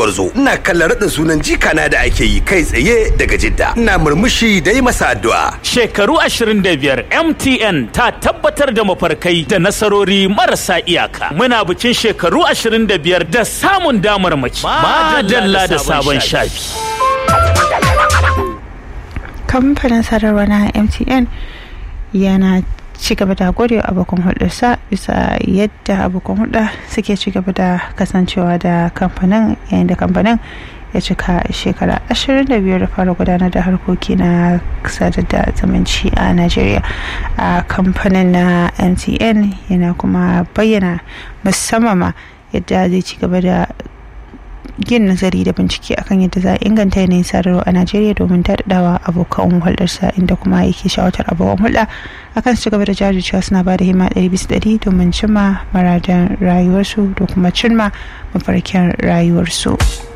Barzo ina kallon raɗin sunan jikana da ake yi kai tsaye daga Jidda. Ina murmushi da yi masa addu'a. Shekaru 25 MTN ta tabbatar da mafarkai da nasarori marasa iyaka. Muna bikin shekaru 25 da samun damar mace. Madalla da sabon shafi. kamfanin sadarwa na mtn yana ci gaba da gode wa abokan hulɗarsa bisa yadda abokan hulɗa suke ci gaba da kasancewa da kamfanin yayin da kamfanin ya cika shekara 25 da fara gudanar da harkoki na sadar da zumunci a najeriya a kamfanin na mtn yana kuma bayyana musamman ma yadda zai ci gaba da yin nazari da bincike akan yadda za a inganta yanayin sadarwa a najeriya domin daɗaɗawa abokan hulɗarsa inda kuma yake shawatar abokan hulɗa akan su gaba da jajircewa suna ba da himma ɗari bisa ɗari domin cimma maradan rayuwarsu da kuma cimma mafarkin rayuwarsu.